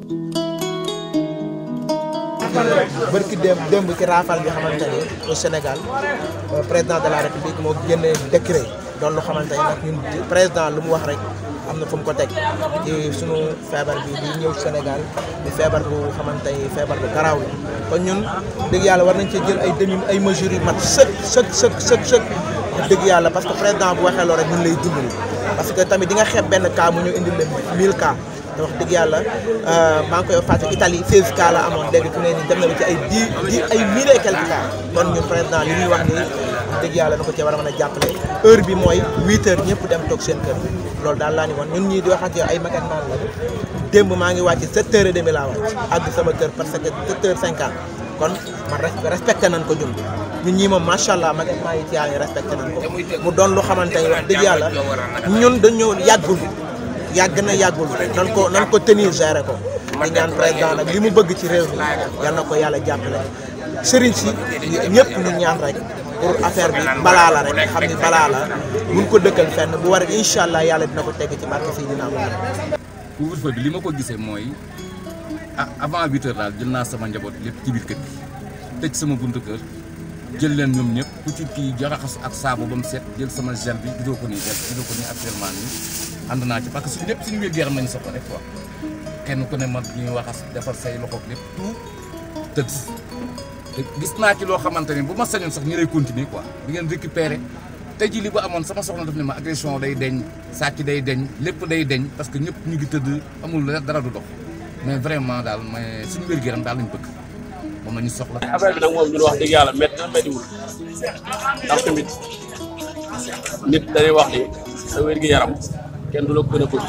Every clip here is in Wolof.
bërki démb démb ci raafal bi xamante ni au Sénégal président de la république moo génnee décret doon lu xamante ni nag ñun président lu mu wax rek am na fu mu ko teg ci sunu feebar bi di ñëw Sénégal di feebar bu xamante ni feebar bu garaaw la kon ñun dëgg yàlla war nañ ci jël ay demi ay mesures yu mat sëkk sëkk sëkk sëkk sëkk dëgg yàlla parce que président bu waxee loolu rek ñun lay dimbali parce que tamit di nga xeeb benn cas mu ñu indil leen 1000 cas te wax dëgg yàlla maa ngi koy fàtte Italie 16 cas la amoon léegi fi ne nii dem na ba ci ay 10 10 ay mille et quelques cas kon ñun président li ñuy wax nii wax dëgg yàlla na ko cee war a mën a jàppale heure bi mooy 8 heures ñëpp dem toog seen kër loolu daal laa ni woon ñun ñii di wax ak yow ay magat naan la démb maa ngi wàcc 7 heures et demi laa wàcc àgg sama kër parce que 7 heures 50 kon man respecté nañ ko ñun ñun ñii moom macha allah magat maa ngi ci yàlla respecté nañ ko mu doon lu xamante ni wax dëgg yàlla ñun dañoo yàggul yàgg na yàggul nan ko nan ko tenir gérer ko di ñaan président nag li mu bëgg ci réew mi yal na ko yàlla jàppale sëriñ si ñëpp ñu ñaan rek pour affaire bi balaa la rek xam ni balaa la mun ko dëkkal fenn bu war incha allah yàlla dina ko tegg ci barke si dina am couvre-feu bi li ma ko gisee mooy ah avant huit heures daal jël naa sama njaboot lépp ci biir kër gi tëj sama buntu kër jël leen ñoom ñëpp ku ci kii jaxas ak saabu ba mu set jël sama gel bi gisoo ko nii def gisoo ko nii actuellement nii ànd naa ci parce que suñu lépp suñu wér yaram nañu soxla rek quoi kenn ku ne man ñuy waxas defar say loxo lépp tout tëdd te gis naa ci loo xamante ni bu ma sañoon sax ñu lay continuer quoi di ngeen récupérer tey jii li bu amoon sama soxna daf ne ma agression day deñ sàcc day deñ lépp day deñ parce que ñëpp ñu ngi tëdd amul dara du dox mais vraiment daal mais suñu wér yaram daal lañ bëgg moom la ñu soxla. affaire bi nag moom ñun wax dëgg yàlla métti na méttiwul ndax tamit nit dañuy wax ni sa wér gi yaram kenn du la ko gën a bëgg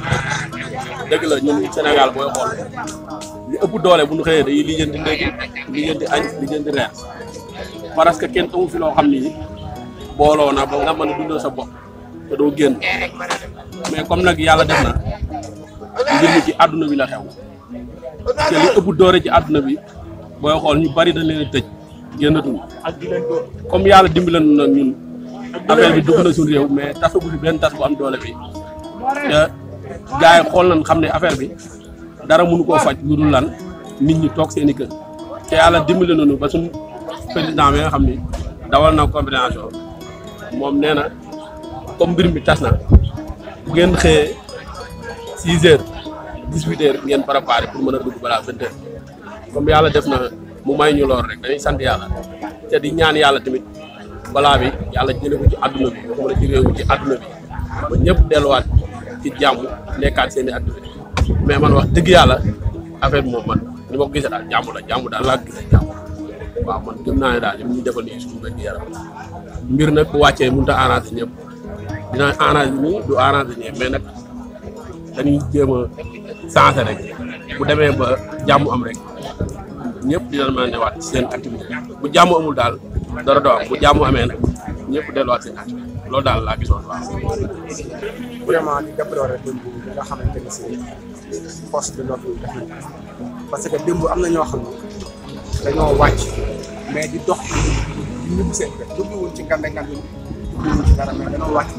dëgg la ñun Sénégal booy xool li ëpp doole bu ñu xëyee dañuy lijjanti ndékki lijjanti añ lijjanti reer parce que kenn amu fi loo xam ni booloo na ba nga mën a dundal sa bopp te doo génn mais comme nag yàlla def na mbir mi ci àdduna bi la xew te li ëpp doore ci àdduna bi booy xool ñu bari dañ leen a tëj génnatuñu comme yàlla dimbalan na ñun affaire bi dugg na suñu réew mais tasagu fi benn tas bu am doole bi te gars yi xool nañ xam ne affaire bi dara mënu koo faj lu dul lan nit ñi toog seen i kër te yàlla dimbali nañu ba suñ président bi nga xam ni dawal na combinaison moom nee na comme mbir mi tas na bu ngeen xëyee six heures dix huit heures ngeen préparé pour mën a dugg balaa vingt heures comme yàlla def na mu may ñu lool rek dañuy sant yàlla te di ñaan yàlla tamit balaa bi yàlla jëlee ko ci àdduna bi waxuma la ci réew mi ci àdduna bi ba ñëpp delluwaat ci jàmm nekkaat seen i activité mais man wax dëgg yàlla affaire bi moom man ni ma ko gisee daal jàmm la jàmm daal laa gisee jàmm waaw man gëm naa ne daal li ñu defal nii suñu wér yaram mbir nag bu wàccee mënut a arrangé ñëpp dina arrangé nii du arrangé ñëpp mais nag dañuy jéem a sensé rek bu demee ba jàmm am rek ñëpp dina mën a newaat seen activité bu jàmm amul daal dara doo am bu jàmm amee nag ñëpp delluwaat seen activité loolu daal laa gisoon waaw. vraiment di déplorer démb bi nga xamante ni si force de l'ordre def nañ parce que démb am na ñoo xam ne dañoo wàcc mais di dox di ñibbi seen kër jubluwuñ ci ngande ngande jubluwuñ ci dara mais dañoo wàcc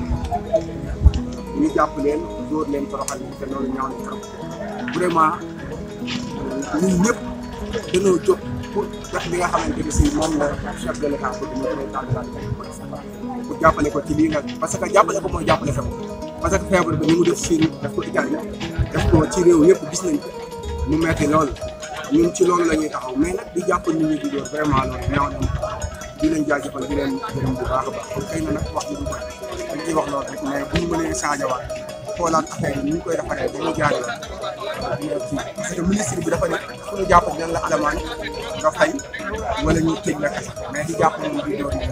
ñu jàpp leen dóor leen toroxal leen te loolu ñaaw na trop vraiment ñun ñëpp dañoo jóg pour def li nga xamante ni si moom la chef de l'état bëgg mu président de la République pour jàppale ko ci lii nga parce que jàppale ko mooy jàppale feebar parce que feebar bi ni mu def Chine def ko Italie def ko ci réew yëpp gis nañ ko mu metti loolu ñun ci loolu la ñuy taxaw mais nag di jàpp nit ñi di door vraiment loolu ñaaw nañ di leen jaajëfal di leen gërëm bu baax a baax kon xëy na nag wax ji du bëri dañ ciy wax loolu rek mais bu ñu mënee changé waat xoolaat affaire yi ni ñu koy defaree ba mu jaar yoon dina kii parce que ministre bi dafa ne fu ñu jàpp dinañ la alamaan nga fay wala ñu tëj la kese mais di jàpp moom di door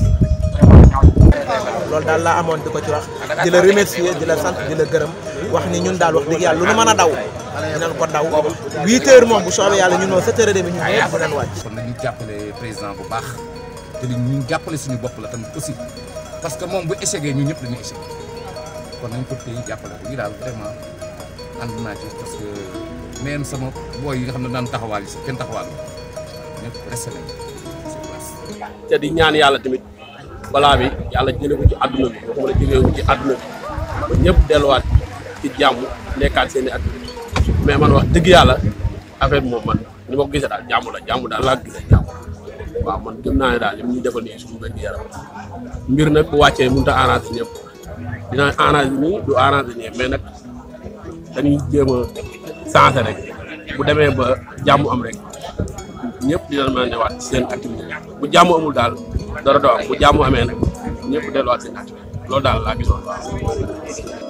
loolu daal laa amoon di ko ci wax di la remercier di la sant di la gërëm wax ni ñun daal wax dëgg yàlla lu nu mën a daw dinañ ko daw huit heures moom bu soobee yàlla ñun moom sept heures et demi ñun ñëpp dinañ wàcc kon nañu jàppale président bu baax te li ñu jàppale suñu bopp la tamit aussi parce que moom bu échecgee ñun ñëpp dañuy échec kon nañ ko téye jàppale ko ñu daal vraiment ànd naa ci parce que même sama booy yi nga xam ne daan taxawaal yi sax kenn taxawaal ñëpp resté nañ sur place. te di ñaan yàlla tamit balaa bi yàlla jëlee ko ci àdduna bi waxuma la ci réew mi ci àdduna bi ba ñëpp delluwaat ci jàmm nekkaat seen i activité mais man wax dëgg yàlla affaire bi moom man ni ma ko gisee daal jàmm la jàmm daal laa gisee jàmm waaw man gëm naa ne daal li mu ñu defal nii suñu wér gu yaram mbir nag bu wàccee mënut a arrangé ñëpp dina arrangé nii du arrangé ñëpp mais nag dañuy jéem a changé rek bu demee ba jàmm am rek ñëpp dina mën a newaat seen activité bu jàmm amul daal dara doo am bu jàmm amee nag ñëpp delluwaat seen activité loolu daal laa gisoon waaw